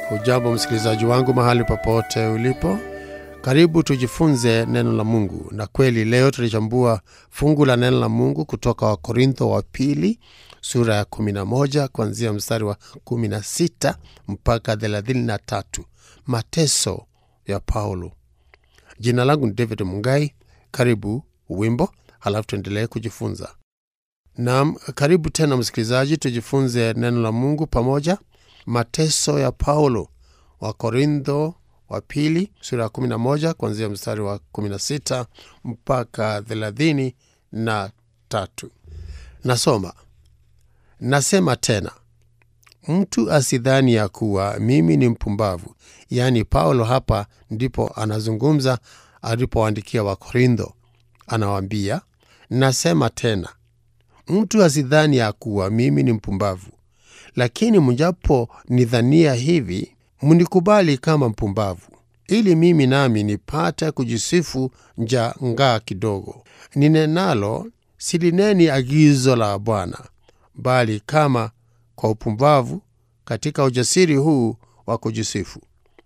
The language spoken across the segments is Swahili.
Hujambo msikilizaji wangu mahali popote ulipo, karibu tujifunze neno la Mungu. Na kweli leo tulichambua fungu la neno la Mungu kutoka Wakorintho wa pili sura ya 11 kuanzia mstari wa 16 mpaka 33, mateso ya Paulo. Jina langu ni David Mungai. Karibu wimbo, halafu tuendelee kujifunza. Naam, karibu tena msikilizaji, tujifunze neno la Mungu pamoja. Mateso ya Paulo, wa Korintho wa pili sura ya 11 kuanzia mstari wa 16 mpaka 33. Nasoma, nasema tena, mtu asidhani ya kuwa mimi ni mpumbavu. Yaani Paulo hapa ndipo anazungumza alipoandikia Wakorintho, anawaambia nasema tena, mtu asidhani ya kuwa mimi ni mpumbavu lakini mjapo nidhania hivi, mnikubali kama mpumbavu, ili mimi nami nipate kujisifu nja ngaa kidogo. Ninenalo silineni agizo la Bwana, bali kama kwa upumbavu, katika ujasiri huu wa kujisifu.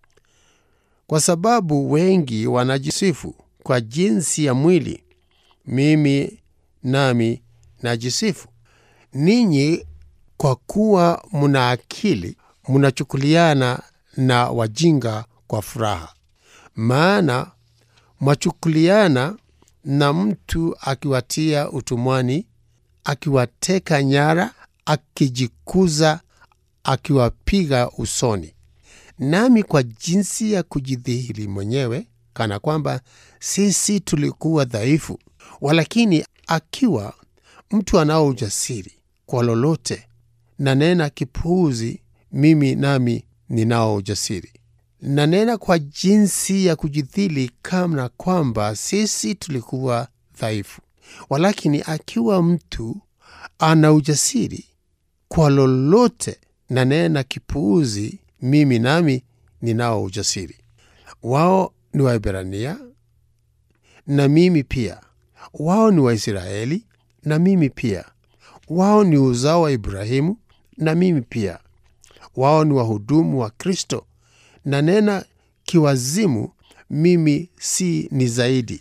Kwa sababu wengi wanajisifu kwa jinsi ya mwili, mimi nami najisifu. Ninyi kwa kuwa muna akili munachukuliana na wajinga kwa furaha. Maana mwachukuliana na mtu akiwatia utumwani, akiwateka nyara, akijikuza, akiwapiga usoni. Nami kwa jinsi ya kujidhihiri mwenyewe, kana kwamba sisi tulikuwa dhaifu, walakini akiwa mtu anao ujasiri kwa lolote nanena kipuuzi, mimi nami ninao ujasiri. Nanena kwa jinsi ya kujidhili, kama kwamba sisi tulikuwa dhaifu. Walakini akiwa mtu ana ujasiri kwa lolote, nanena kipuuzi, mimi nami ninao ujasiri. Wao ni Waebrania na mimi pia, wao ni Waisraeli na mimi pia, wao ni uzao wa Ibrahimu na mimi pia, wao ni wahudumu wa Kristo. Na nena kiwazimu, mimi si ni zaidi.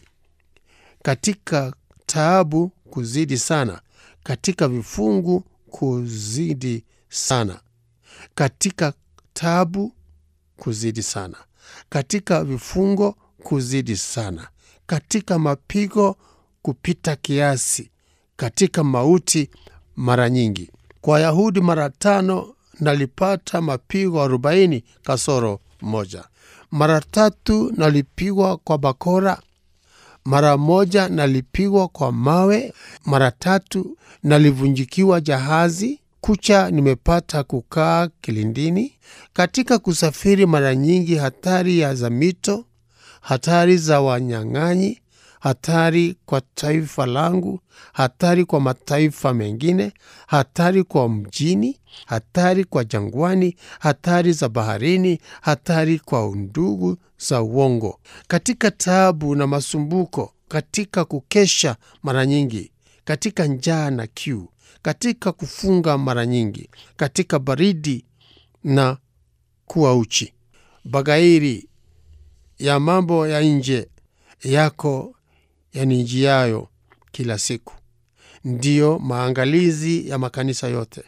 Katika taabu kuzidi sana, katika vifungu kuzidi sana, katika taabu kuzidi sana, katika vifungo kuzidi sana, katika mapigo kupita kiasi, katika mauti mara nyingi kwa Wayahudi mara tano nalipata mapigo arobaini kasoro moja. Mara tatu nalipigwa kwa bakora, mara moja nalipigwa kwa mawe, mara tatu nalivunjikiwa jahazi, kucha nimepata kukaa kilindini. Katika kusafiri mara nyingi hatari ya za mito, hatari za wanyang'anyi hatari kwa taifa langu, hatari kwa mataifa mengine, hatari kwa mjini, hatari kwa jangwani, hatari za baharini, hatari kwa undugu za uongo, katika taabu na masumbuko, katika kukesha mara nyingi, katika njaa na kiu, katika kufunga mara nyingi, katika baridi na kuwa uchi. Bagairi ya mambo ya nje yako yanijiayo kila siku, ndiyo maangalizi ya makanisa yote.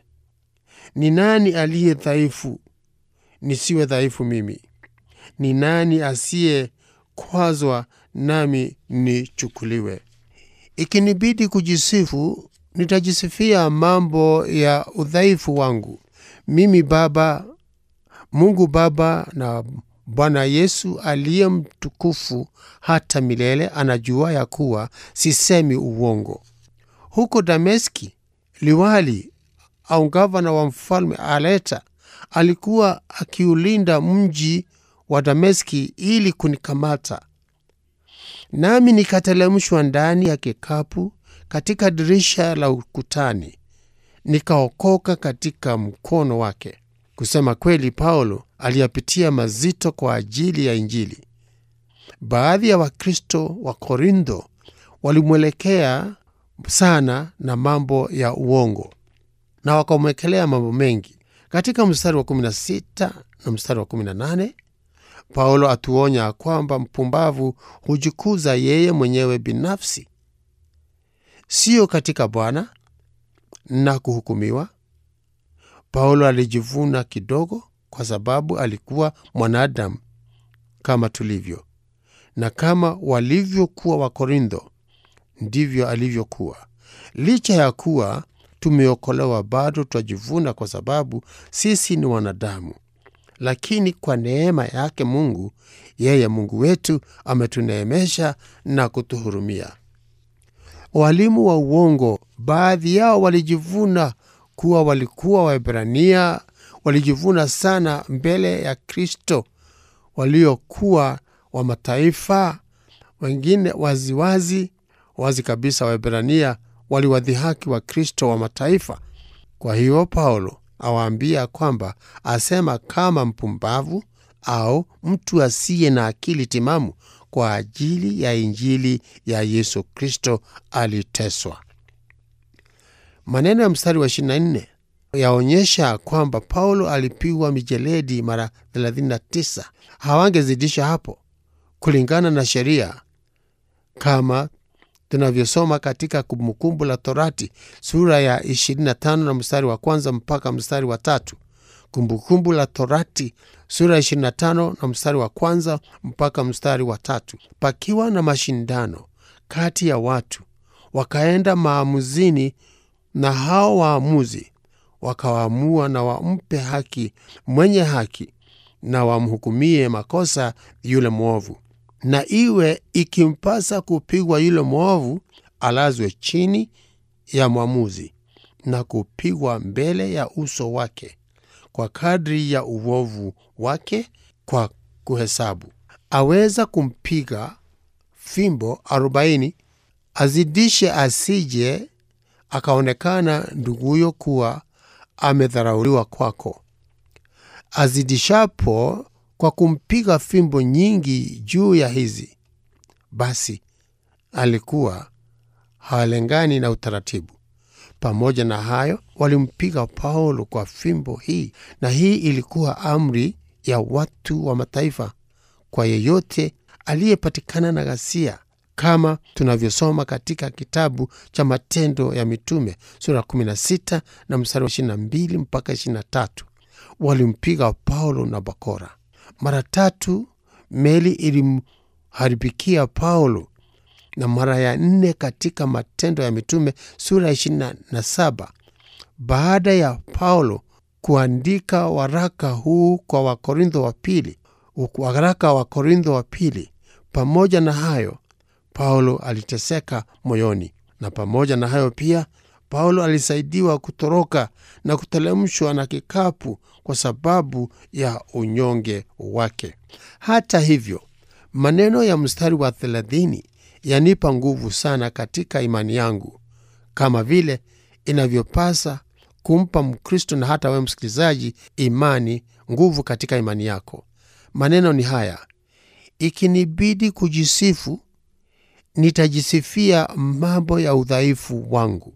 Ni nani aliye dhaifu nisiwe dhaifu mimi? Ni nani asiyekwazwa nami nichukuliwe? Ikinibidi kujisifu, nitajisifia mambo ya udhaifu wangu. Mimi Baba, Mungu Baba na Bwana Yesu aliye mtukufu hata milele anajua ya kuwa sisemi uongo. Huko Dameski, liwali au gavana wa mfalme Aleta alikuwa akiulinda mji wa Dameski ili kunikamata, nami nikatelemshwa ndani ya kikapu katika dirisha la ukutani, nikaokoka katika mkono wake. Kusema kweli, Paulo aliyapitia mazito kwa ajili ya Injili. Baadhi ya Wakristo wa Korintho walimwelekea sana na mambo ya uongo na wakamwekelea mambo mengi, Katika mstari wa 16 na mstari wa 18 Paulo atuonya kwamba mpumbavu hujikuza yeye mwenyewe binafsi, siyo katika Bwana na kuhukumiwa. Paulo alijivuna kidogo kwa sababu alikuwa mwanadamu kama tulivyo, na kama walivyokuwa Wakorintho ndivyo alivyokuwa. Licha ya kuwa tumeokolewa, bado twajivuna kwa sababu sisi ni wanadamu, lakini kwa neema yake Mungu, yeye Mungu wetu ametuneemesha na kutuhurumia. Walimu wa uongo, baadhi yao walijivuna kuwa walikuwa Waebrania, walijivuna sana mbele ya Kristo waliokuwa wa mataifa, wengine waziwazi wazi kabisa. Waebrania waliwadhihaki wa Kristo wa mataifa. Kwa hiyo Paulo awaambia kwamba asema kama mpumbavu au mtu asiye na akili timamu kwa ajili ya Injili ya Yesu Kristo aliteswa. Maneno ya mstari wa 24 yaonyesha kwamba Paulo alipigwa mijeledi mara 39. Hawangezidisha hapo kulingana na sheria, kama tunavyosoma katika Kumbukumbu la Torati sura ya 25 na mstari wa kwanza mpaka mstari wa tatu. Kumbukumbu la Torati sura ya 25 na mstari wa kwanza mpaka mstari wa tatu. Pakiwa na mashindano kati ya watu, wakaenda maamuzini, na hao waamuzi wakawaamua na wampe haki mwenye haki na wamhukumie makosa yule mwovu, na iwe ikimpasa kupigwa yule mwovu, alazwe chini ya mwamuzi na kupigwa mbele ya uso wake kwa kadri ya uovu wake kwa kuhesabu. Aweza kumpiga fimbo arobaini, azidishe, asije akaonekana nduguyo kuwa amedharauliwa kwako. Azidishapo kwa kumpiga fimbo nyingi juu ya hizi, basi alikuwa hawalengani na utaratibu. Pamoja na hayo, walimpiga Paulo kwa fimbo hii, na hii ilikuwa amri ya watu wa mataifa kwa yeyote aliyepatikana na ghasia, kama tunavyosoma katika kitabu cha Matendo ya Mitume sura 16 na mstari wa 22 mpaka 23. Walimpiga Paulo na bakora mara tatu. Meli ilimharibikia Paulo na mara ya nne katika Matendo ya Mitume sura ya 27, baada ya Paulo kuandika waraka huu kwa Wakorintho wa pili, waraka wa Korintho wa pili. Pamoja na hayo, Paulo aliteseka moyoni, na pamoja na hayo pia Paulo alisaidiwa kutoroka na kutelemshwa na kikapu kwa sababu ya unyonge wake. Hata hivyo, maneno ya mstari wa thelathini yanipa nguvu sana katika imani yangu, kama vile inavyopasa kumpa Mkristo na hata wewe msikilizaji imani, nguvu katika imani yako. Maneno ni haya: ikinibidi kujisifu, nitajisifia mambo ya udhaifu wangu.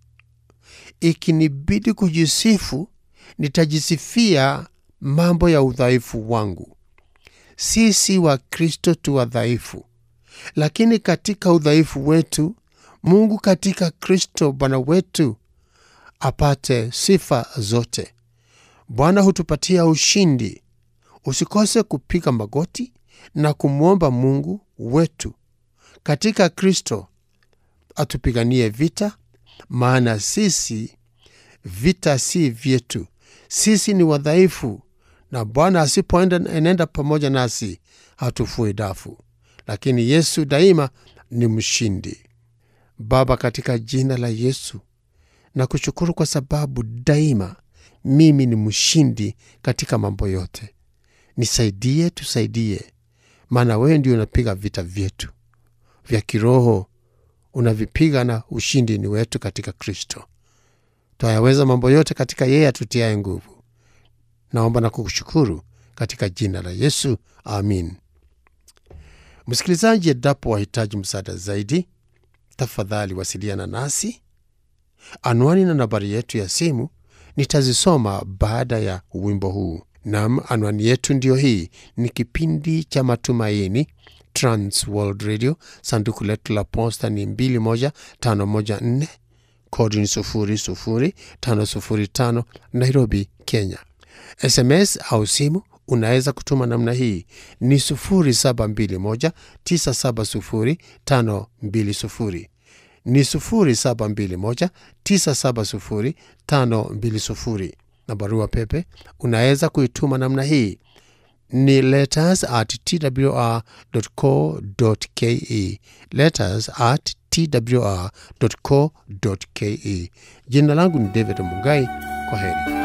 Ikinibidi kujisifu, nitajisifia mambo ya udhaifu wangu. Sisi wa Kristo tu wadhaifu, lakini katika udhaifu wetu Mungu katika Kristo Bwana wetu apate sifa zote. Bwana hutupatia ushindi. Usikose kupiga magoti na kumwomba Mungu wetu katika Kristo atupiganie vita, maana sisi vita si vyetu. Sisi ni wadhaifu, na Bwana asipoenda enenda pamoja nasi hatufui dafu, lakini Yesu daima ni mshindi. Baba, katika jina la Yesu na kushukuru kwa sababu daima mimi ni mshindi katika mambo yote. Nisaidie, tusaidie, maana wewe ndio unapiga vita vyetu vya kiroho, unavipiga na ushindi ni wetu katika Kristo. Twayaweza mambo yote katika yeye atutiaye nguvu. Naomba na kukushukuru katika jina la Yesu, amin. Msikilizaji, endapo wahitaji msaada zaidi, tafadhali wasiliana nasi. Anwani na nambari yetu ya simu nitazisoma baada ya wimbo huu. Nam, anwani yetu ndiyo hii. Ni kipindi cha Matumaini, Trans World Radio. Sanduku letu la posta ni 21514 kodi ni 00505 Nairobi, Kenya. SMS au simu unaweza kutuma namna hii ni 0721970520 ni 0721970520 na barua pepe unaweza kuituma namna hii ni letters at twr.co.ke letters at twr.co.ke. Jina langu ni David Mugai. Kwa heri.